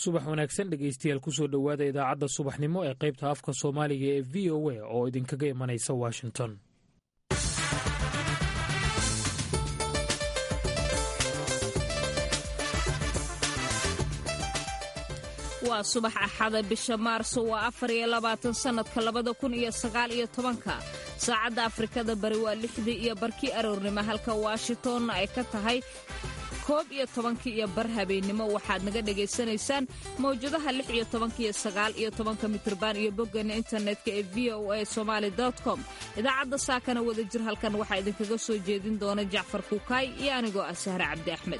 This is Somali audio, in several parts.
subax wanaagsan dhegaystayaal kusoo dhowaada idaacadda subaxnimo ee qaybta afka soomaaliga ee v o a oo idinkaga imanaysa washington waa subax axada bisha maarso waa afar iyo labaatan sannadka labada kun iyo sagaal iyo tobanka saacadda afrikada bari waa lixdii iyo barkii aroornimo halka washingtonna ay ka tahay koob iyo tobankii iyo bar habeennimo waxaad naga dhagaysanaysaan mawjadaha lix iyo tobanka iyo sagaal iyo tobanka mitriban iyo boggeena internetka ee v o a somaali com idaacadda saakana wada jir halkan waxaa idinkaga soo jeedin doona jacfar kuukaay iyo anigoo ah sahre cabdi axmed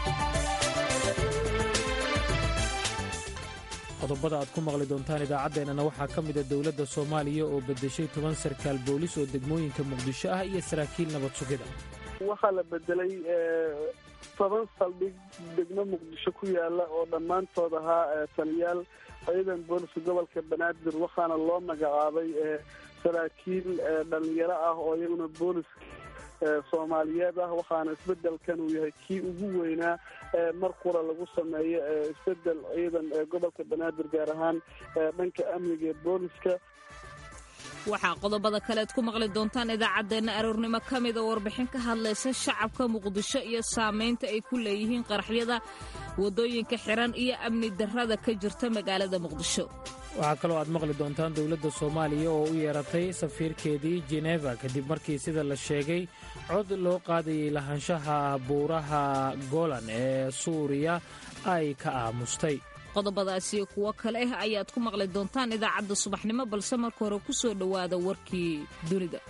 qodobada aad ku maqli doontaan idaacaddeenana waxaa ka mida dowladda soomaaliya oo beddeshay toban sarkaal boolis oo degmooyinka muqdisho ah iyo saraakiil nabad sugida waxaa la bedelay toban saldhig degmo muqdisho ku yaala oo dhammaantood ahaa taliyaal ciidan booliska gobolka banaadir waxaana loo magacaabay saraakiil dhalinyaro ah oo iyaguna booliska soomaaliyeed ah waxaana isbedelkan uu yahay kii ugu weynaa mar qura lagu sameeyo isbedel ciidan gobolka banaadir gaar ahaan dhanka amniga ee booliska waxaa qodobada kaleed ku maqli doontaan idaacaddeenna aroornimo ka mida warbixin ka hadlaysa shacabka muqdisho iyo saamaynta ay ku leeyihiin qaraxyada waddooyinka xiran iyo amni darrada ka jirta magaalada muqdisho waxaa kaloo aad maqli doontaan dowladda soomaaliya oo u yeeratay safiirkeedii jeneva kadib markii sida la sheegay cod loo qaadayay lahaanshaha buuraha golan ee suuriya ay ka aamustay qodobadaasiyo kuwo kale ah ayaad ku maqli doontaan idaacadda subaxnimo balse marka hore ku soo dhowaada warkii dunida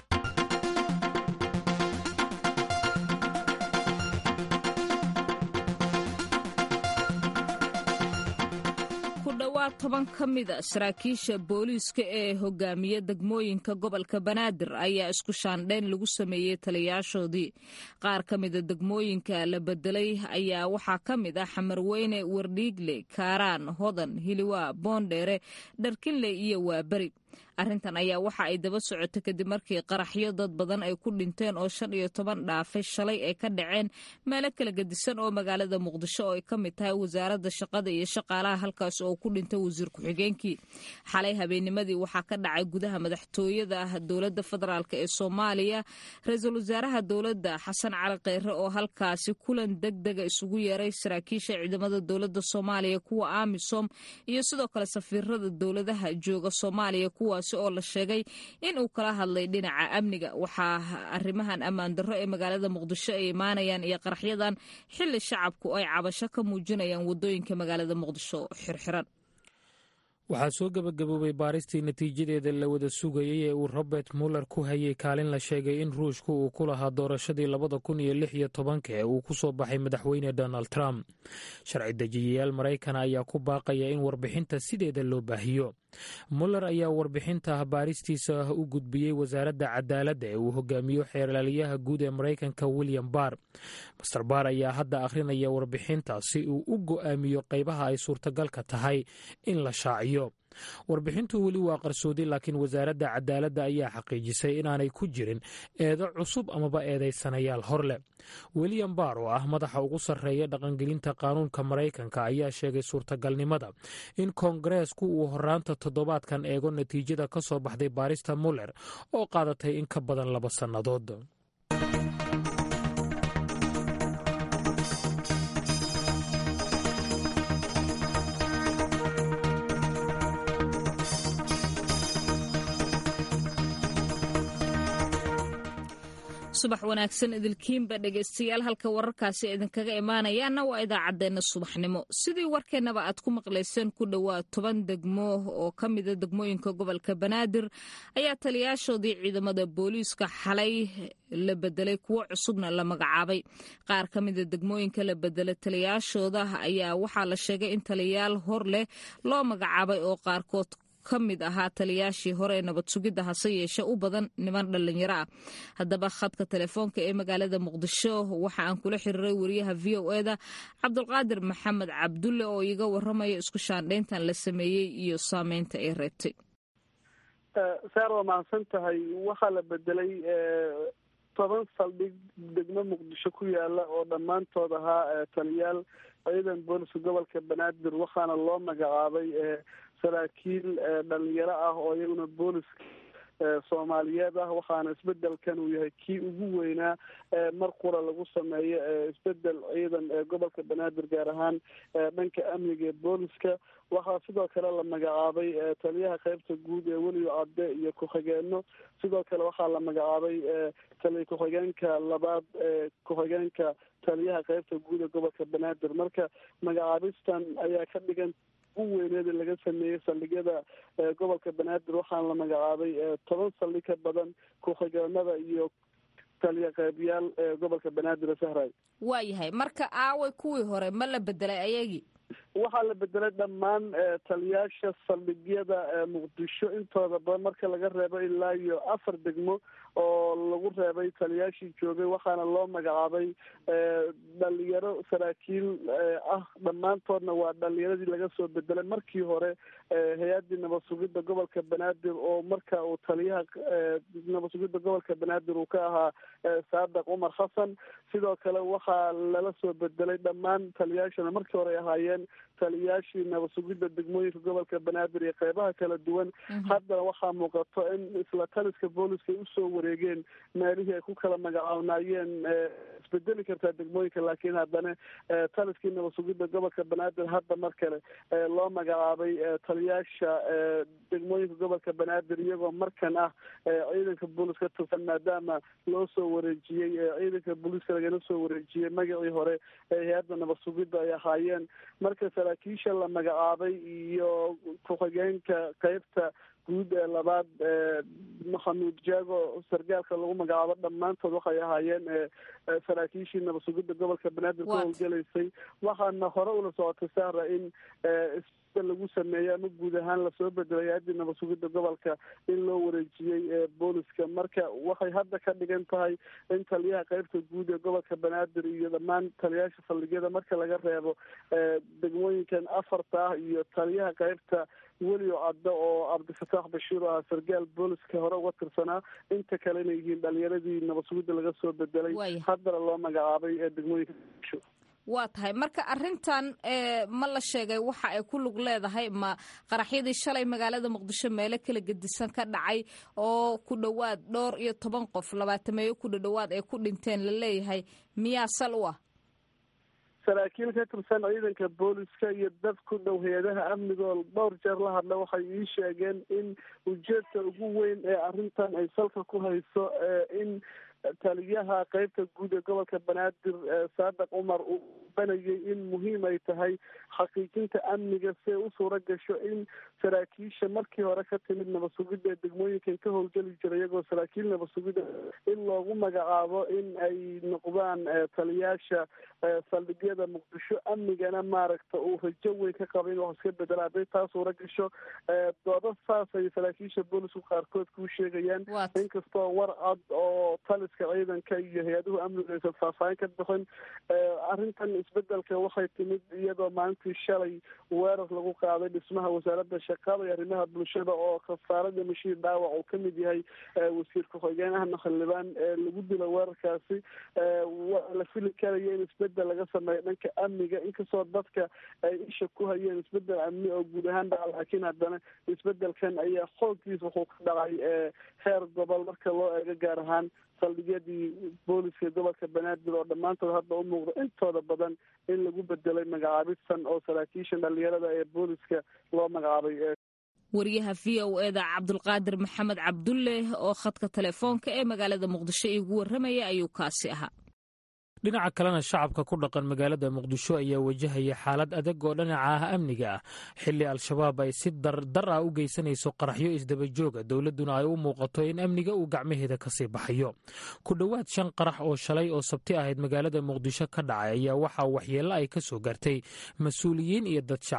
kudhowaad toban ka mida saraakiisha booliiska ee hogaamiya degmooyinka gobolka banaadir ayaa isku shaandhayn lagu sameeyey taliyaashoodii qaar ka mida degmooyinka la bedelay ayaa waxaa ka mid ah xamarweyne wardhiigle kaaraan hodan hiliwaa boondheere dharkinle iyo waaberi arrintan ayaa waxa ay daba socotay kadib markii qaraxyo dad badan ay ku dhinteen oo shan iyo toban dhaafay shalay ay ka dhaceen meelo kala gedisan oo magaalada muqdisho oo ay ka mid tahay wasaaradda shaqada iyo shaqaalaha halkaas oo ku dhintay wasiir ku-xigeenkii xalay habeennimadii waxaa ka dhacay gudaha madaxtooyada dowladda federaalk ee soomaaliya ra-iisul wasaaraha dowladda xasan cali kheyre oo halkaasi kulan deg dega isugu yeeray saraakiisha ciidamada dowladda soomaaliya kuwa amisom iyo sidoo kale safiirada dowladaha jooga soomaaliya kuwaas oo la sheegay in uu kala hadlay dhinaca amniga waxaa arrimahan ammaan darro ee magaalada muqdisho ay imaanayaan iyo qaraxyadan xilli shacabku ay cabasho ka muujinayaan waddooyinka magaalada muqdisho xirxiran waxaa soo gebagaboobay baaristii natiijadeeda la wada sugayey ee uu robert muller ku hayay kaalin la sheegay in ruushku uu ku lahaa doorashadii labada kun iyo lix iyo tobanka ee uu ku soo baxay madaxweyne donald trump sharci dejiyayaal maraykana ayaa ku baaqaya in warbixinta sideeda loo baahiyo muller ayaa warbixinta baaristiisa u gudbiyey wasaaradda cadaaladda ee uu hogaamiyo xeerlaaliyaha guud ee maraykanka william barr master barr ayaa hadda akhrinaya warbixinta si uu u go'aamiyo qaybaha ay suurtagalka tahay in la shaaciyo warbixintu weli waa qarsoodi laakiin wasaaradda cadaaladda ayaa xaqiijisay inaanay ku jirin eedo cusub amaba eedaysanayaal hor leh william barr oo ah madaxa ugu sarreeya dhaqangelinta qaanuunka maraykanka ayaa sheegay suurtagalnimada in koongareesku uu horaanta toddobaadkan eego natiijada ka soo baxday baarista muller oo qaadatay in ka badan laba sannadood subax wanaagsan idilkiinba dhegaystayaal halka wararkaasi idinkaga imaanayaana waa idaacaddeenna subaxnimo sidii warkeennaba aad ku maqlayseen ku dhowaad toban degmo oo ka mida degmooyinka gobolka banaadir ayaa taliyaashoodii ciidamada booliiska xalay la bedelay kuwo cusubna la magacaabay qaar ka mida degmooyinka la bedelay taliyaashooda ayaa waxaa la sheegay in taliyaal hor leh loo magacaabay oo qaarkood ka mid ahaa taliyaashii hore ee nabad sugidda hase yeeshe u badan niman dhallinyaro ah haddaba khadka telefoonka ee magaalada muqdisho waxa aan kula xiriiray wariyaha v o eda cabdulqaadir maxamed cabdulle oo iga waramaya isku shaandhayntan la sameeyey iyo saameynta ay reebtay saar waa mahadsan tahay waxaa la bedelay toban saldhig degmo muqdisho ku yaala oo dhammaantood ahaa taliyaal ciidan booliska gobolka banaadir waxaana loo magacaabay saraakiil dhalinyaro ah oo iyaguna booliska soomaaliyeed ah waxaana isbedelkan uu yahay kii ugu weynaa mar qura lagu sameeyo isbedel ciidan ee gobolka banaadir gaar ahaan dhanka amniga ee booliska waxaa sidoo kale la magacaabay taliyaha qeybta guud ee weliyo cadde iyo ku-xigeenno sidoo kale waxaa la magacaabay taliya ku-xigeenka labaad ee ku-xigeenka taliyaha qeybta guud ee gobolka banaadir marka magacaabistan ayaa ka dhigan ugu weyneeda laga sameeyey saldhigyada gobolka banaadir waxaana la magacaabay toban saldhig ka badan ku-xigeenada iyo taliya qeybiyaal ee gobolka banaadir sahray waayahay marka aaway kuwii hore ma la bedelay ayagii waxaa la bedelay dhammaan taliyaasha saldhigyada muqdisho intooda badan marka laga reebo ilaa iyo afar degmo oo lagu reebay taliyaashii joogay waxaana loo magacaabay dhalinyaro saraakiil ah dhammaantoodna waa dhalinyaradii laga soo bedelay markii hore hay-addii nabad sugidda gobolka banaadir oo marka uu taliyaha nabad sugidda gobolka banaadir uu ka ahaa saadaq cumar xasan sidoo kale waxaa lala soo bedelay dhammaan taliyaashana markii hore ay ahaayeen taliyaashii nabad sugidda degmooyinka gobolka banaadir iyo qeybaha kala duwan haddana waxaa muuqato in isla taliska booliska ay usoo wareegeen meelihii ay ku kala magacaabnaayeen isbedeli kartaa degmooyinka laakiin haddana taliskii nabad sugidda gobolka banaadir hadda mar kale loo magacaabay taliyaasha degmooyinka gobolka banaadir iyagoo markan ah ciidanka booliska ka tirsan maadaama loo soo wareejiyey ciidanka booliska lagana soo wareejiyey magacii hore ee hay-adda nabad sugidda ay ahaayeen marka saraakiisha la magacaabay iyo ku-xigeenka qeybta guud ee labaad maxamuud jaago sargaalka lagu magacaabo dhammaantood waxay ahaayeen saraakiishii nabad sugidda gobolka banaadir ka howlgelaysay waxaana hore ula socotay sahra in isbedel lagu sameeyey ama guud ahaan lasoo bedelay hay-addii nabad sugidda gobolka in loo wareejiyey booliska marka waxay hadda ka dhigan tahay in taliyaha qeybta guud ee gobolka banaadir iyo dhammaan taliyaasha saldhigyada marka laga reebo degmooyinkan afarta ah iyo taliyaha qeybta weliyo caddo oo cabdifataax bashiir oo ahaa sargaal booliska hore uga tirsanaa inta kale inay yihiin dhalinyaradii nabad sugidda laga soo bedelay haddana loo magacaabay ee degmooyinka muqdisho waa tahay marka arrintan ma la sheegay waxa ay ku lug leedahay ma qaraxyadii shalay magaalada muqdisho meelo kala gedisan ka dhacay oo ku dhowaad dhowr iyo toban qof labaatameeyo ku dhadhowaad ay ku dhinteen la leeyahay miyaa sal u ah saraakiil ka tirsan ciidanka booliska iyo dad ku dhow hay-adaha amnigoo dhowr jeer la hadla waxay ii sheegeen in ujeedka ugu weyn ee arrintan ay salka ku hayso in taliyaha qeybta guud ee gobolka banaadir saadaq cumar uu banayay in muhiim ay tahay xaqiijinta amniga si ay u suura gasho in saraakiisha markii hore ka timid nabad sugidda ee degmooyinkan ka howlgeli jiray iyagoo saraakiil nabad sugidda in loogu magacaabo in ay noqdaan taliyaasha saldhigyada muqdisho amnigana maaragta uu rajo weyn ka qaba in wax iska bedela hadday taa suura gasho doodo saas ay saraakiisha boolisku qaarkood kuu sheegayaan inkastoo war cad oo taliska ciidanka iyo hay-aduhu amniga aysan faahfaahin ka bixin arrintan isbedelka waxay timid iyadoo maalintii shalay weerar lagu qaaday dhismaha wasaaradda shaqada iyo arrimaha bulshada oo khasaarada mashiir dhaawac uu kamid yahay wasiir ku-xigeen ahna xildhibaan lagu dilo weerarkaasi waa la fili karaya in isbedel laga sameeyo dhanka amniga inkastoo dadka ay isha ku hayeen isbedel amni oo guud ahaan dhaca laakiin haddana isbedelkan ayaa xooggiis wuxuu ka dhacay heer gobol marka loo eego gaar ahaan saldhigyadii booliska gobolka banaadir oo dhammaantood hadda u muuqda intooda badan in lagu bedelay magacaabistan oo saraakiisha dhalinyarada ee booliska loo magacaabay wariyaha v o eda cabdulqaadir maxamed cabdulle oo khadka telefoonka ee magaalada muqdisho iigu warramaya ayuu kaasi ahaa dhinaca kalena shacabka ku dhaqan magaalada muqdisho ayaa wajahaya xaalad adag oo dhinaca ah amniga ah xilli al-shabaab ay si dardar ah u geysanayso qaraxyo isdabajooga dowladduna ay u muuqato in amniga uu gacmaheeda kasii baxayo ku dhowaad shan qarax oo shalay oo sabti ahayd magaalada muqdisho ka dhacay ayaa waxaa waxyeello ay ka soo gaartay mas-uuliyiin iyo dad shacaba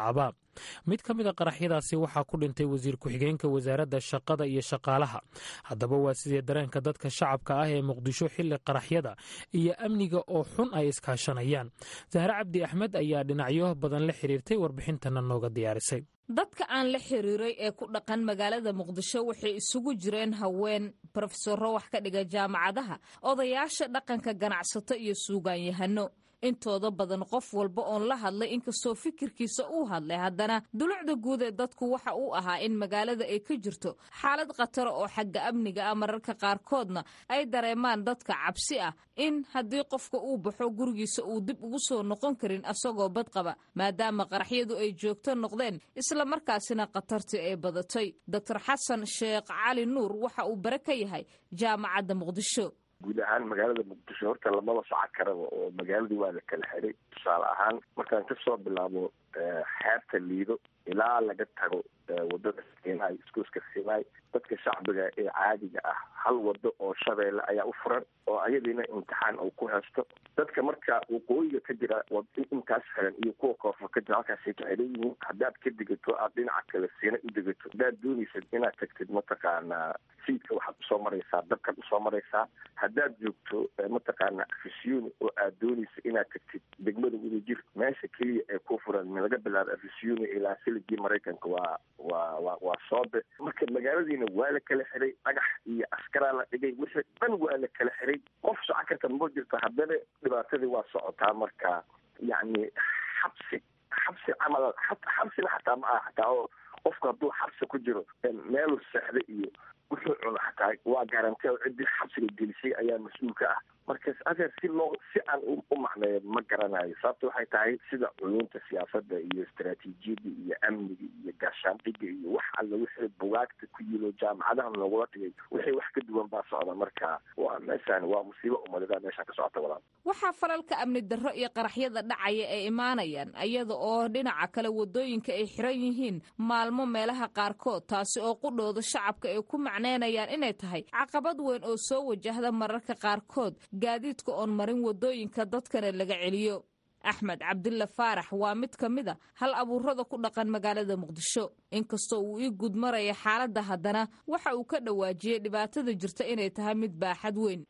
mid ka mida qaraxyadaasi waxaa ku dhintay wasiir ku-xigeenka wasaaradda shaqada iyo shaqaalaha haddaba waa sidee dareenka dadka shacabka ah ee muqdisho xilli qaraxyada iyo amniga oo xun ay iskaashanayaan sahre cabdi axmed ayaa dhinacyo badan la xiriirtay warbixintana nooga diyaarisay dadka aan la xiriiray ee ku dhaqan magaalada muqdisho waxay isugu jireen haween brofesoro wax ka dhiga jaamacadaha odayaasha dhaqanka ganacsato iyo suugaanyahano intooda badan qof walba oon la hadlay inkastoo fikirkiisa uu hadlay haddana dulucda guud ee dadku waxa uu ahaa in magaalada ay ka jirto xaalad khatara oo xagga amniga ah mararka qaarkoodna ay dareemaan dadka cabsi ah in haddii qofka uu baxo gurigiisa uu dib ugu soo noqon karin asagoo badqaba maadaama qaraxyadu ay joogto noqdeen islamarkaasina khatartii ay badatay doctor xasan sheekh cali nuur waxa uu bare ka yahay jaamacadda muqdisho guud ahaan magaalada muqdisho horta lamaba soco karaba oo magaaladii waa la kala xiray tusaale ahaan markaan kasoo bilaabo xeebta liido ilaa laga tago wadada siinaay iskuuska siinaay dadka shacbiga ee caadiga ah hal wado oo shabeelle ayaa u furan oo ayadiina imtixaan uu ku haysto dadka marka waqooyiga ka jira intaas xiran iyo kuwa koonfur ka jira halkaasay ka xiran yihiin haddaad ka degato aad dhinaca kale siina u degato haddaad dooneysad inaad tagtid mataqaanaa siidka waxaad usoo maraysaa dabkaad usoo maraysaa haddaad joogto mataqaana afisiyoni oo aad dooneysa inaad tagtid degmada wadajir meesha keliya ee ku furan laga bilaabo afisiyoni ilaa siligii maraykanka waa waa wa waa soobe marka magaaladiina waa la kala xiray dhagax iyo askaraa la dhigay wixii dhan waa la kala xiray qof soco karta ma jirto haddana dhibaatadii waa socotaa marka yacni xabsi xabsi camal xabsina xataa ma aha xataa oo qofku hadduu xabsi ku jiro meelu seexda iyo wuxuu cuno xataa waa garanti oo ciddii xabsiga gelisay ayaa mas-uul ka ah markas adeer si loo si aan u macneeyo ma garanayo sababta waxay tahay sida culuunta siyaasadda iyo istaraatiijiyadda iyo amniga iyo gaashaandhiga iyo wax alla wixii bugaagta ku yilo jaamacadaha loogula dhigay wixii wax ka duwan baa socda marka waa meeshaan waa musiibo umadada meeshaan ka socota walaal waxaa falalka amni darro iyo qaraxyada dhacaya ay imaanayaan iyada oo dhinaca kale wadooyinka ay xiran yihiin maalmo meelaha qaarkood taasi oo qudhooda shacabka ay ku macneynayaan inay tahay caqabad weyn oo soo wajahda mararka qaarkood gaadiidka oon marin wadooyinka dadkana laga celiyo axmed cabdilla faarax waa mid ka mid a hal abuurada ku dhaqan magaalada muqdisho inkastoo uu ii gud maraya xaaladda haddana waxa uu ka dhawaajiyey dhibaatada jirta inay tahay mid baaxad weyn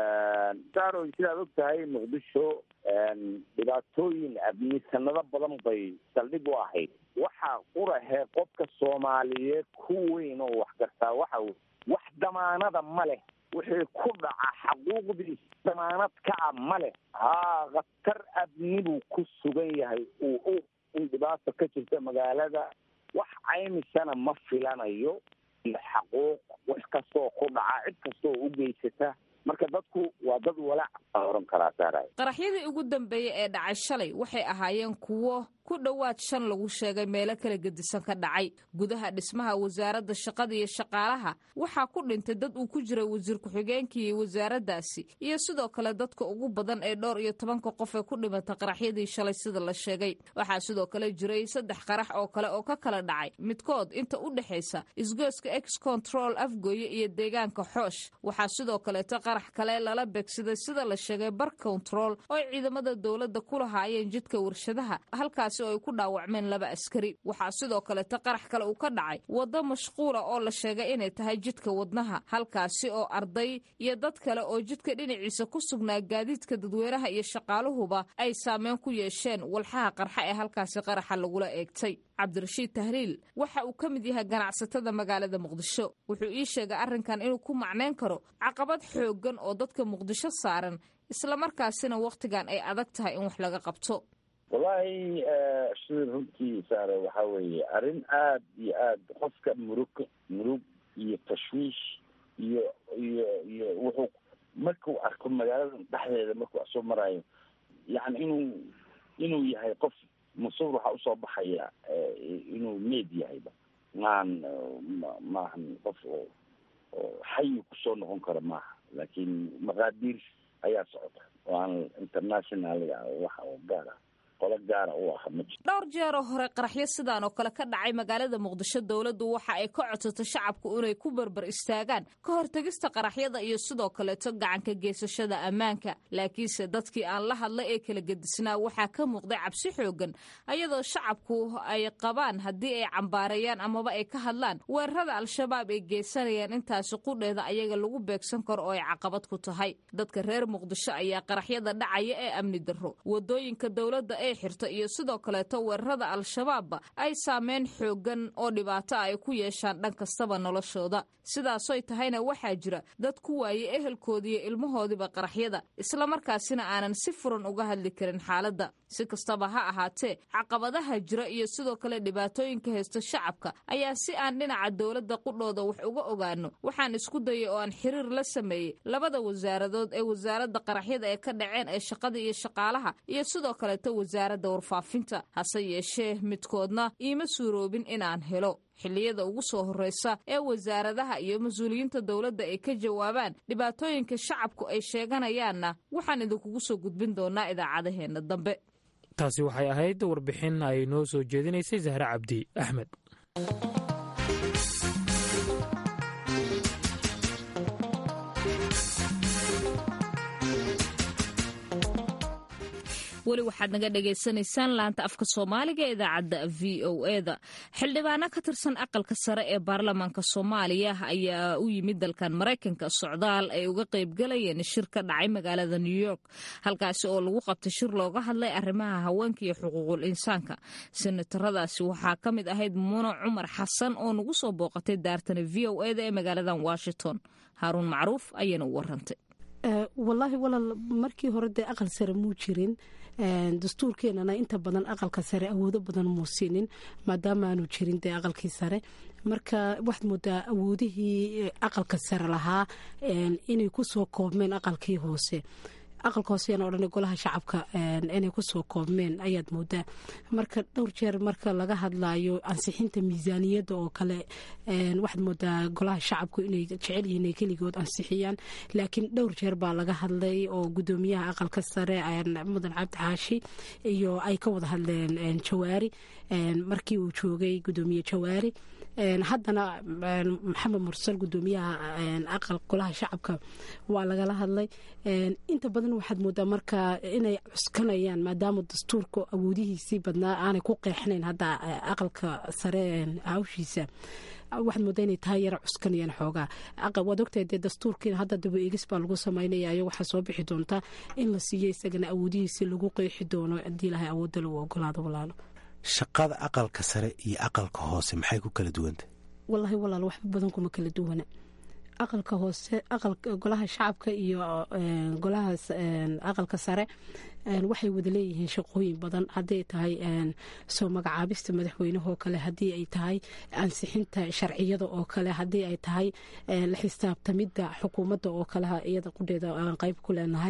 saroy sidaad og tahay muqdisho dhibaatooyin amni sanado badan bay saldhig u ahayd waxaa qurahee qofka soomaaliyeed ku weyn oo wax gartaa waxa wax damaanada ma leh wixii ku dhaca xaquuqdiis damaanad ka a ma leh haa khatar amni buu ku sugan yahay uu og in dhibaata ka jirta magaalada wax caymisana ma filanayo iyo xaquuq wax kastoo ku dhaca cid kastoo u geysata marka dadku waa dad walaac baa oran karaa saaray qaraxyadii ugu dambeeyey ee dhacay shalay waxay ahaayeen kuwo ku dhowaad shan lagu sheegay meelo kala gedisan ka dhacay gudaha dhismaha wasaaradda shaqada iyo shaqaalaha waxaa ku dhintay dad uu ku jiray wasiir ku-xigeenkii wasaaraddaasi iyo sidoo kale dadka ugu badan ee dhowr iyo tobanka qof ee ku dhimatay qaraxyadii shalay sida la sheegay waxaa sidoo kale jiray saddex qarax oo kale oo ka kala dhacay midkood inta u dhexaysa isgooska ex control afgooye iyo deegaanka xoosh waxaa sidoo kaleeto qarax kale lala beegsaday sida la sheegay bar control oo ciidamada dowladda ku lahaayeen jidka warshadaha halkaas oo ay ku dhaawacmeen laba askari waxaa sidoo kaleeto qarax kale uu ka dhacay waddo mashquula oo la sheegay inay tahay jidka wadnaha halkaasi oo arday iyo dad kale oo jidka dhinaciisa ku sugnaa gaadiidka dadweynaha iyo shaqaaluhuba ay saameyn ku yeesheen walxaha qarxa ee halkaasi qaraxa lagula eegtay cabdirashiid tahliil waxa uu ka mid yahay ganacsatada magaalada muqdisho wuxuu ii sheegay arrinkan inuu ku macnayn karo caqabad xooggan oo dadka muqdisho saaran islamarkaasina wakhtigan ay adag tahay in wax laga qabto wallaahi sida runtii saare waxaa weeye arrin aad iyo aad qofka murug murug iyo tashwiish iyo iyo iyo wuxuu markuu arko magaalada dhexdeeda markuu soo maraayo yacni inuu inuu yahay qof masuur waxaa usoo baxaya inuu meed yahayba maan maahan qof oo oo xayi kusoo noqon kara maaha laakiin maqaadiir ayaa socota oo aan internationalga wax oo gaar ah qolo gaara u ah ma jiro dhowr jeeroo hore qaraxyo sidaan oo kale ka dhacay magaalada muqdisho dowladdu waxa ay ka codsato shacabku inay ku barbar istaagaan ka hortegista qaraxyada iyo sidoo kaleeto gacanka geysashada ammaanka laakiinse dadkii aan la hadlay ee kala gedisnaa waxaa ka muuqday cabsi xoogan ayadoo shacabku ay qabaan haddii ay cambaareeyaan amaba ay ka hadlaan weerarada al-shabaab ay geysanayaan intaasi qudheeda ayaga lagu beegsan karo oo ay caqabad ku tahay dadka reer muqdisho ayaa qaraxyada dhacaya ee amni darro wadooyinka dowladda ee xirta iyo sidoo kaleeto weerarada al-shabaabba ay saameyn xoogan oo dhibaato ay ku yeeshaan dhan kastaba noloshooda sidaasoy tahayna waxaa jira dad ku waayey ehelkoodiiyo ilmahoodiiba qaraxyada islamarkaasina aanan si furan uga hadli karin xaaladda si kastaba ha ahaatee caqabadaha jira iyo sidoo kale dhibaatooyinka haysta shacabka ayaa si aan dhinaca dowladda qudhooda wax uga ogaano waxaan isku dayay oo aan xiriir la sameeyey labada wasaaradood ee wasaaradda qaraxyada ee ka dhaceen ee shaqada iyo shaqaalaha iyo sidoo kaleeto wasaaradda warfaafinta hase yeeshee midkoodna iima suuroobin inaan helo xilliyada ugu soo horreysa ee wasaaradaha iyo mas-uuliyiinta dowladda ay ka jawaabaan dhibaatooyinka shacabku ay sheeganayaanna waxaan idinkugu soo gudbin doonaa idaacadaheenna dambe taasi waxay ahayd warbixin ay noo soo jeedinaysay zahre cabdi axmed weli waxaad naga dhagaysanaysaan laanta afka soomaaliga ee idaacadda v o eda xildhibaano ka tirsan aqalka sare ee baarlamaanka soomaaliya ayaa u yimid dalkan maraykanka socdaal ay uga qaybgalayeen shir ka dhacay magaalada new york halkaasi oo lagu qabtay shir looga hadlay arrimaha haweenka iyo xuquuqul insaanka senataradaasi waxaa ka mid ahayd muno cumar xasan oo nagu soo booqatay daartana v o eda ee magaaladan washington haaruun macruuf ayayna u warantay walaahi walaal markii hore dee aqal sare muu jirin dastuurkeenana inta badan aqalka sare awoodo badan muu siinin maadaama aanu jirin dee aqalkii sare marka waxaad moodaa awoodihii aqalka sare lahaa inay kusoo koobmeen aqalkii hoose aqalka hooseyana odhan golaha shacabka inay kusoo koobmeen ayaad moodaa marka dhowr jeer marka laga hadlayo ansixinta miisaaniyadda oo kale waxaad moodaa golaha shacabku inay jecel yihiin inay keligood ansixiyaan laakiin dhowr jeer baa laga hadlay oo gudoomiyaha aqalka sare mudan cabdi xaashi iyo ay ka wada hadleen jawaari markii uu joogay gudoomiye jawaari haddana maxamed mursal gudoomiyaha aqal golaha shacabka waa lagala hadlay inta badan waxaad moodaa marka inay cuskanayaan maadaama dastuurka awoodihiisii badnaa aanay ku qeexnayn hadda aqalka sare hawshiisa waxaad moodaa inay tahay yara cuskanayaan xoogaa waad ogtahay dee dastuurkiina hadda daba eegis baa lagu samaynaya ayo waxaa soo bixi doontaa in la siiyo isagana awoodihiisi lagu qeexi doono haddii ilahay awoodda lagu ogolaado walaalo shaqada aqalka sare iyo aqalka hoose maxay ku kala duwantah wallaahi walaal waxba badan kuma kala duwana aqalka hoose golaha shacabka iyo golaha aqalka sare waxay wada leeyihiin shaqooyin badan haddii ay tahay soo magacaabista madaxweynehoo kale haddii ay tahay ansixinta sharciyada oo kale haddii ay tahay la xisaabtamidda xukuumadda oo kale iyada qudheeda aan qayb ku leenahay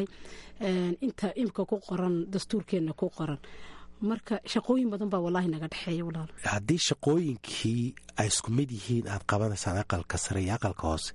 inta imika ku qoran dastuurkeenna ku qoran marka shaqooyin badan baa walaahi naga dhexeeya walaal haddii shaqooyinkii ay isku mid yihiin aad qabanaysaan aqalka sare iyo aqalka hoose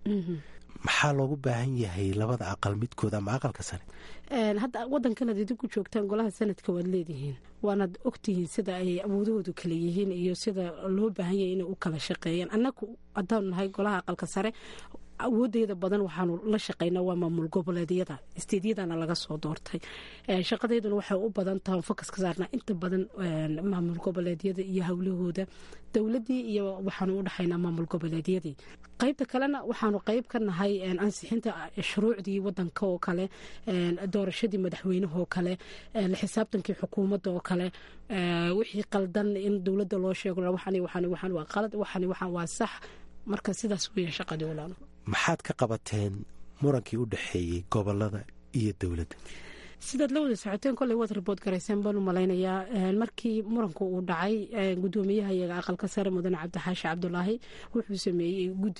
maxaa loogu baahan yahay labada aqal midkood ama aqalka sare hadda wadankanaad idinku joogtaan golaha sanadka waad leedihiin waanaad ogtihiin sida ay awoodahoodu kala yihiin iyo sida loo baahan yahay inay u kala shaqeeyaan annagu haddaanu nahay golaha aqalka sare awoodeeda badan waxaanu la shaqaynaa waa maamul goboleedyada isteedyadana laga soo doortay shaqadeeduna waxay u badan tahay fokas ka saarnaa inta badan maamul goboleedyada iyo howlahooda dowladii iyo waxaanu u dhaxaynaa maamul goboleedyadii qaybta kalena waxaanu qayb ka nahay ansixinta shuruucdii wadanka oo kale doorashadii madaxweynehoo kale la xisaabtankii xukuumadda oo kale wixii qaldan in dowladda loo sheego waxaan waa qalad waxaan waxaan waa sax marka sidaas weya shaqadii walaalo maxaad ka qabateen murankii u dhexeeyey gobolada iyo dowladda sidaad la wada socoteen kolley waad ribood garayseen baan u malaynayaa markii muranku uu dhacay gudoomiyaha iyaga aqalka sare mudane cabdixaashi cabdulaahi wuxuu sameeyey guddiyo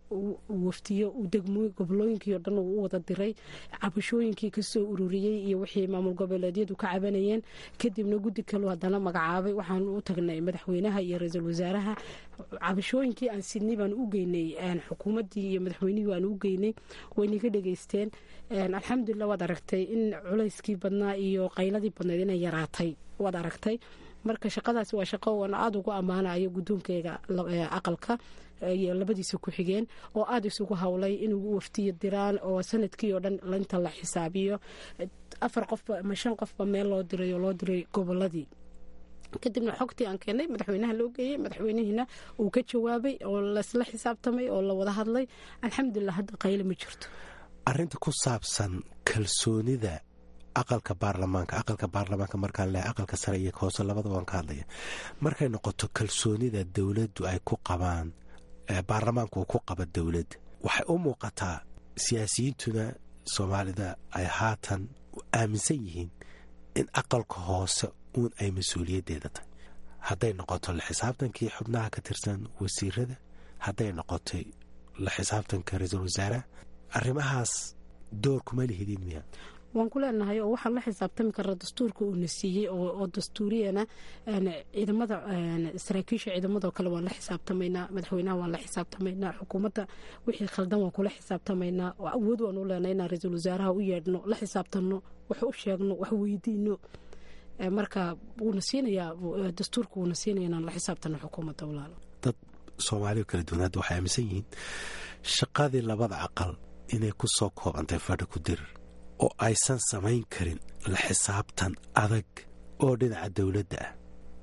waftiyo degmo gobolooyinkii oo dhan uu u wada diray cabashooyinkii kasoo ururiyey iyo wixii maamul goboleedyadu ka cabanayeen kadibna guddi kalu haddana magacaabay waxaanu u tagnay madaxweynaha iyo ra-iisul wasaaraha cabashooyinkii aan sidnay baanu u geynay xukuumaddii iyo madaxweynihii waanu u geynay waynaga dhegaysteen alxamdulilah waad aragtay in culayskii badnaa iyo qayladii badnayd inay yaraatay waad aragtay marka shaqadaasi waa shaqo aan aada ugu ammaanayo guddoonkeyga aqalka iyo labadiisa ku xigeen oo aada isugu howlay inuu waftiyo diraan oo sanadkii oo dhan inta la xisaabiyo afar qofba ama shan qofba meel loo diray oo loo diray goboladii kadibna xogtii aan keenay madaxweynaha loo geeyey madaxweynihiina uu ka jawaabay oo laisla xisaabtamay oo la wada hadlay alxamdulilah hadda qayle ma jirto arinta ku saabsan kalsoonida aqalka baarlamaanka aqalka baarlamaanka markaan lehay aqalka sare iyo hoose labada waan ka hadlaya markay noqoto kalsoonida dowladdu ay ku qabaan baarlamaanku uu ku qaba dowladda waxay u muuqataa siyaasiyiintuna soomaalida ay haatan aaminsan yihiin in aqalka hoose uun ay mas-uuliyaddeeda tahay hadday noqoto la xisaabtankii xubnaha ka tirsan wasiirada hadday noqotay la xisaabtanka ra-iisul wasaaraha arrimahaas door kuma lihidin miya waan ku leenahay oo waxaan la xisaabtami karna dastuurka uuna siiyey oo dastuuriyana ciidamada saraakiisha ciidamadoo kale waan la xisaabtamaynaa madaxweynaha waan la xisaabtamaynaa xukuumadda wixii khaldan waan kula xisaabtamaynaa awood waan u leenahay inaan ra-iisul wasaaraha u yeedhno la xisaabtanno wax u sheegno wax weydiino marka wuuna siinayaa dastuurka wuuna siinaya inaan la xisaabtano xukuumadda walaalo dad soomaaliya kala duwan hadda waxay aaminsan yihiin shaqadii labada aqal inay ku soo koobantay fadhi ku dirir oo aysan samayn karin la xisaabtan adag oo dhinaca dowladda ah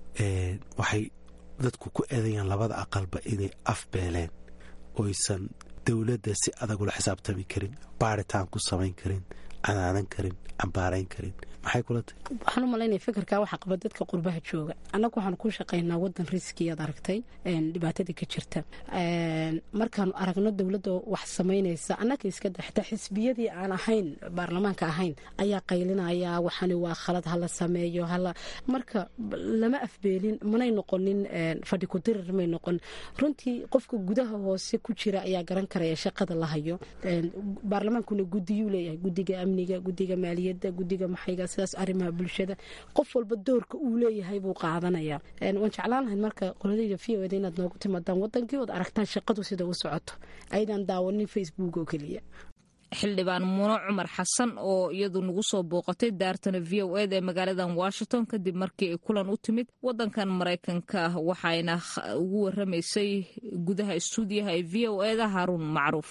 waxay dadku ku eedayaan labada aqalba inay afbeeleen oysan dowladda si adag ula xisaabtami karin baaritaan ku samayn karin canaanan karin cambaarayn karin maxay kula tahay waxaan u malaynaya fikirkaa waxaa qaba dadka qurbaha jooga annagu waxaan ku shaqaynaa wadan riskiyaad aragtay dhibaatadii ka jirta markaanu aragno dowladda wax samaynaysa annaga iskada xitaa xisbiyadii aan ahayn baarlamaanka ahayn ayaa qaylinaya waxani waa khalad hala sameeyo hala marka lama afbeelin manay noqonin fadhi ku dirir may noqon runtii qofka gudaha hoose ku jira ayaa garan karaya shaqada la hayo baarlamaankuna gudiyuu leeyahay gudiga amniga gudiga maaliyadda gudiga maxayga sidaas arrimaha bulshada qof walba doorka uu leeyahay buu qaadanaya waan jeclaan lahayd marka qoladayda v o eda inaad noogu timaadaan wadankii ood aragtaan shaqadu sida u socoto aydan daawanin facebook oo keliya xildhibaan muno cumar xasan oo iyadu nagu soo booqatay daartana v o ed ee magaaladan washington kadib markii ay kulan u timid wadankan maraykanka waxayna ugu waramaysay gudaha istuudiyaha ee v o eda haaruun macruuf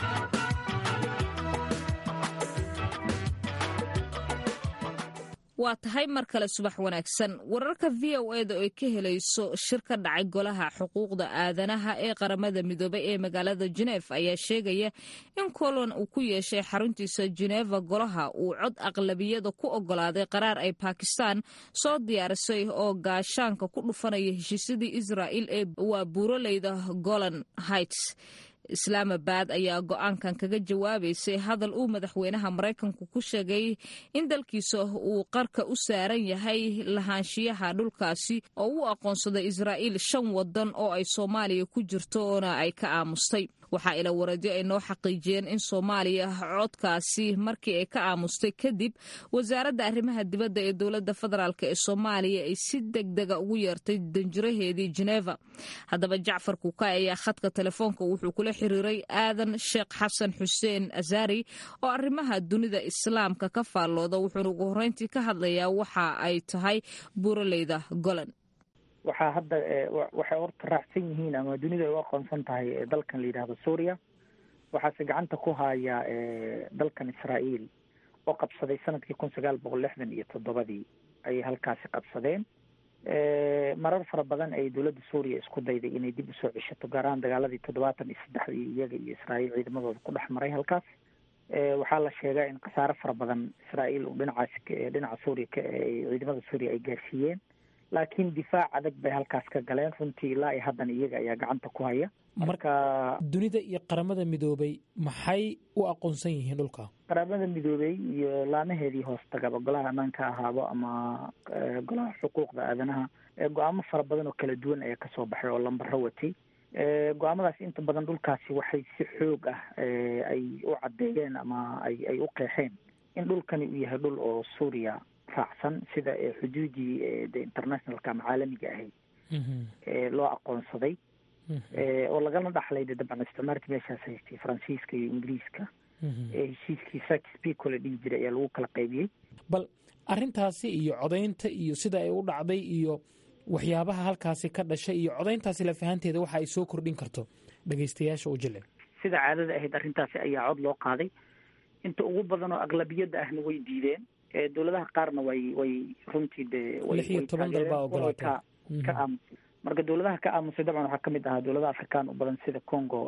waa tahay mar kale subax wanaagsan wararka v o eda oo ay ka helayso shir ka dhacay golaha xuquuqda aadanaha ee qaramada midoobay ee magaalada jenef ayaa sheegaya in kolon uu ku yeeshay xaruntiisa jeneva golaha uu cod aqlabiyada ku ogolaaday qaraar ay bakistan soo diyaarisay oo gaashaanka ku dhufanaya heshiisyadii israa'il ee waa buuraleyda golan heights islaamabad ayaa go-aankan kaga jawaabaysay hadal uu madaxweynaha maraykanku ku sheegay in dalkiisa uu qarka u saaran yahay lahaanshiyaha dhulkaasi oo u aqoonsaday israa'iil shan wadan oo ay soomaaliya ku jirto oona ay ka aamustay waxaa ila wareedyo ay noo xaqiijiyeen in soomaaliya codkaasi markii ay ka aamustay kadib wasaaradda arrimaha dibadda ee dowladda federaalk ee soomaaliya ay si degdega ugu yeertay danjiraheedii jeneva haddaba jacfar kuukay ayaa khadka telefoonka wuxuu kula xiriiray aadan sheekh xasan xuseen azari oo arrimaha dunida islaamka ka faallooda wuxuuna ugu horreyntii ka hadlayaa waxa ay tahay buuraleyda golan waxaa hadda waxay horta raacsan yihiin ama dunida ay u aqoonsan tahay dalkan la yidhaahdo suuriya waxaase gacanta ku haya dalkan israa'iil oo qabsaday sanadkii kun sagaal boqol lixdan iyo toddobadii ayay halkaasi qabsadeen marar fara badan ay dowladda suuriya isku dayday inay dib usoo ceshato gaar ahaan dagaaladii toddobaatan iyo saddexdii iyaga iyo israa'iil ciidamadooda ku dhex maray halkaas waxaa la sheegaa in khasaare fara badan israa'iil uu dhinacaas dhinaca suuriya ka ciidamada suuriya ay gaarsiiyeen laakiin difaac adag bay halkaas ka galeen runtii ilaa iyo haddan iyaga ayaa gacanta ku haya marka dunida iyo qaramada midoobay maxay u aqoonsan yihiin dhulka qaramada midoobey iyo laamaheedii hoos tagaba golaha ammaanka ahaabo ama golaha xuquuqda aadanaha go-aamo fara badan oo kala duwan ayaa kasoo baxay oo lambaro watay go-aamadaasi inta badan dhulkaasi waxay si xoog ah ay u caddeeyeen ama ay ay u qeexeen in dhulkani uu yahay dhul oo suuriya raacsan sida xuduudii de internationalka ama caalamiga ahayd loo aqoonsaday oo lagala dhaxlay de dabcan isticmaalka meeshaas haystay faransiiska iyo ingiriiska heshiiskii sakispeaco la dhihi jiray ayaa lagu kala qaybiyey bal arrintaasi iyo codaynta iyo sida ay u dhacday iyo waxyaabaha halkaasi ka dhashay iyo codayntaasi lafahanteeda waxa ay soo kordhin karto dhegaystayaasha u jile sida caadada ahayd arrintaasi ayaa cod loo qaaday inta ugu badan oo aqlabiyadda ahna way diideen dowladaha qaarna way way runtii de lix iyo toban dal baa ogolaatay ka aamusay marka dowladaha ka aamusay dabcan waxaa kamid ahaa dowladaha afrikaan u badan sida congo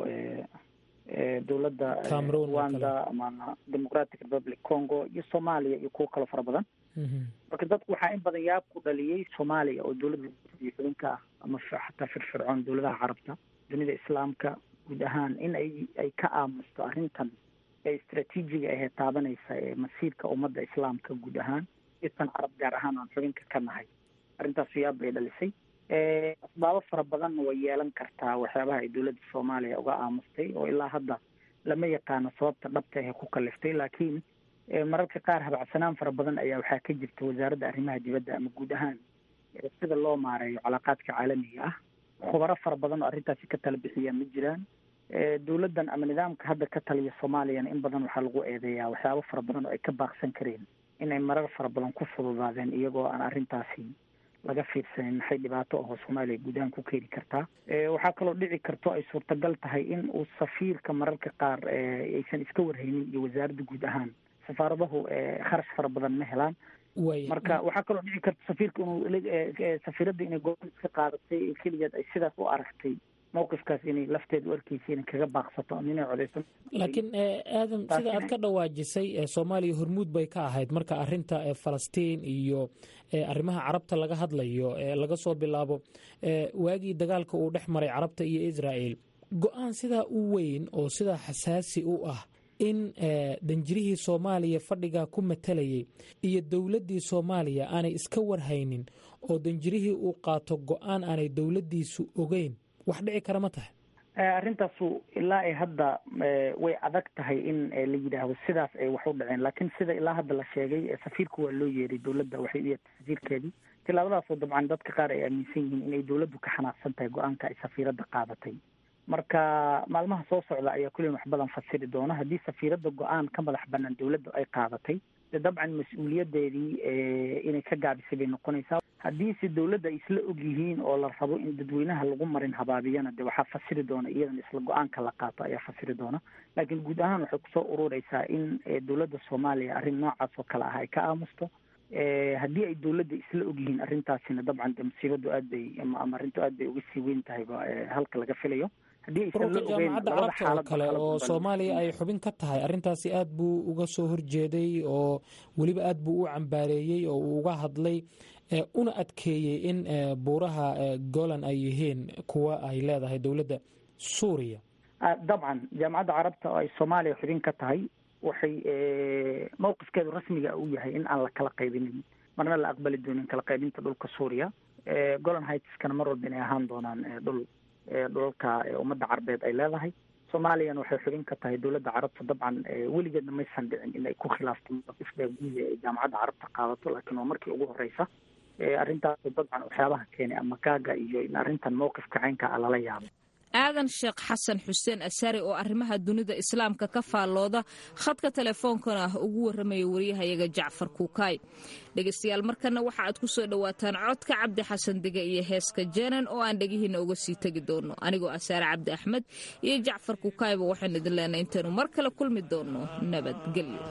dowladda rwanda ama democratic republic congo iyo soomaaliya iyo kuwo kaloo fara badan marka dadku waxaa in badan yaab ku dhaliyey soomaaliya oo dowladda xubinka ah ama xataa firfircoon dowladaha carabta dunida islaamka guud ahaan in ay ay ka aamusto arrintan ee istraatiijiga ahee taabanaysa ee masiirka ummadda islaamka guud ahaan isan carab gaar ahaan aan xubinka ka nahay arrintaas yaab bay dhalisay asbaabo fara badanna way yeelan kartaa waxyaabaha ay dowladda soomaaliya uga aamustay oo ilaa hadda lama yaqaano sababta dhabta ahe ku kaliftay laakiin mararka qaar habacsanaan fara badan ayaa waxaa ka jirta wasaaradda arrimaha dibadda ama guud ahaan sida loo maareeyo calaaqaadka caalamiga ah khubaro fara badan oo arrintaasi ka tala bixiya ma jiraan dowladdan ama nidaamka hadda ka taliya soomaaliyana in badan waxaa lagu eedeeyaa waxyaabo fara badan oo ay ka baaqsan kareen inay marar fara badan ku fududaadeen iyagoo aan arrintaasi laga fiirsanin maxay dhibaato ahoo soomaaliya guud ahaan ku keeni kartaa waxaa kaloo dhici karto ay suurtagal tahay in uu safiirka mararka qaar aysan iska warhaynin iyo wasaaradda guud ahaan safaaradahu kharash fara badan ma helaan marka waxaa kaloo dhici karta safiirka inuu safiiradda inay go-aan iska qaadatay keligeed ay sidaas u aragtay mawqifkaas inay lafteeda u arkeysa inay kaga baaqsato ama inay codeyso laakiin aadam sida aad ka dhawaajisay soomaaliya hormuud bay ka ahayd marka arinta falastiin iyo arrimaha carabta laga hadlayo laga soo bilaabo waagii dagaalka uu dhex maray carabta iyo israa'el go-aan sidaa u weyn oo sidaa xasaasi u ah in danjirihii soomaaliya fadhigaa ku matalayay iyo dowladdii soomaaliya aanay iska warhaynin oo danjirihii uu qaato go-aan aanay dowladdiisu ogeyn wax dhici kara ma tahay arrintaasu ilaa ay hadda way adag tahay in la yidhaahdo sidaas ay wax u dhaceen laakiin sida ilaa hadda la sheegay safiirka waa loo yeeray dowladda waxay u yeertay safiirkeedii tilaabadaasoo dabcan dadka qaar ay aaminsan yihiin inay dowladdu ka xanaaqsan tahay go-aanka ay safiiradda qaadatay marka maalmaha soo socda ayaa kulliin wax badan fasiri doona haddii safiiradda go-aan ka madax banaan dowladda ay qaadatay de dabcan mas-uuliyadeedii inay ka gaabisay bay noqonaysaa haddiise dowladda ay isla og yihiin oo la rabo in dadweynaha lagu marin habaabiyana de waxaa fasiri doona iyadan isla go-aanka la qaato ayaa fasiri doona laakiin guud ahaan waxay kusoo urureysaa in dowladda soomaaliya arrin noocaas oo kale ah ay ka aamusto haddii ay dowladda isla og yihiin arrintaasina dabcan de musiibadu aad bay ama arrintu aad bay uga sii weyn tahay halka laga filayo ururka jaamacadda carabta oo kale oo soomaaliya ay xubin ka tahay arrintaasi aad buu uga soo horjeeday oo weliba aad buu u cambaareeyey oo uu uga hadlay una adkeeyey in buuraha golan ay yihiin kuwa ay leedahay dowladda suuriya dabcan jaamacadda carabta oo ay soomaaliya xubin ka tahay waxay mawqifkeedu rasmiga u yahay in aan la kala qaybinin marna la aqbali doonin kala qaybinta dhulka suuriya golan hitskana mar walba inay ahaan doonaan dhul dhulalka ummadda carbeed ay leedahay soomaaliyana waxay xubin ka tahay dowladda carabta dabcan weligeedna maysan dhicin in ay ku khilaafto mawqifda guuda ee jaamacadda carabta qaadato laakiin waa markii ugu horeysa arrintaas dabcan waxyaabaha keenay ama gaaga iyo in arrintan mawqifka caynka a lala yaabo aadan sheekh xasan xuseen asari oo arrimaha dunida islaamka ka faallooda khadka teleefoonkana ugu warramaya wariyahayaga jacfar kuukaay dhegaystayaal markana waxa aad ku soo dhowaataan codka cabdi xasan dege iyo heeska jeenan oo aan dhegihiina uga sii tegi doono anigoo asaare cabdi axmed iyo jacfar kuukaayba waxaynu idin leenahay intaynu mar kale kulmi doono nabadgelyo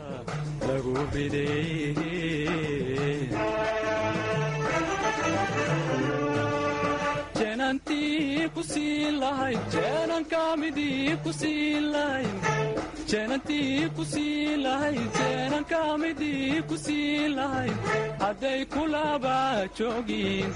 jeenantii ku siin lahayd jeenankamidii ku siin lahayd jeenantii ku siin lahayd jeenankamidii ku siin lahayd hadday kulaba joogin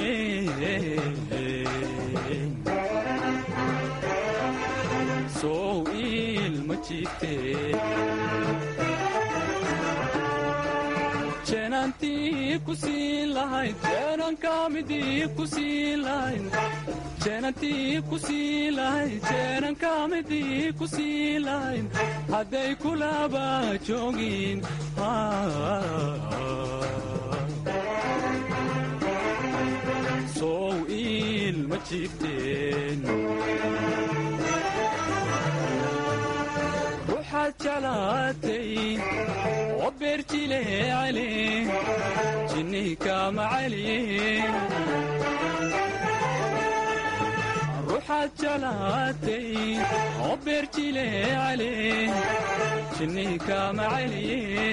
sow ilma jiifte jeenantii ku siin lahayn jeenanka midii ku siin lahayn jeenantii ku siin lahayn jeenanka midii ku siin lahayn hadday kulaba joogin sow iil ma jirteen ruuxaad jeclaatay oo beerjileecale jinnihi macaliye ruuxaad jeclaatay oo beerjileecale jinnihi macaliye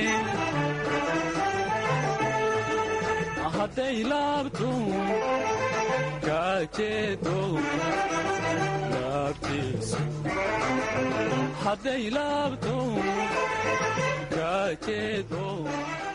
hadday laabto kaajeedo laabtiisu hadday laabto kaajeedo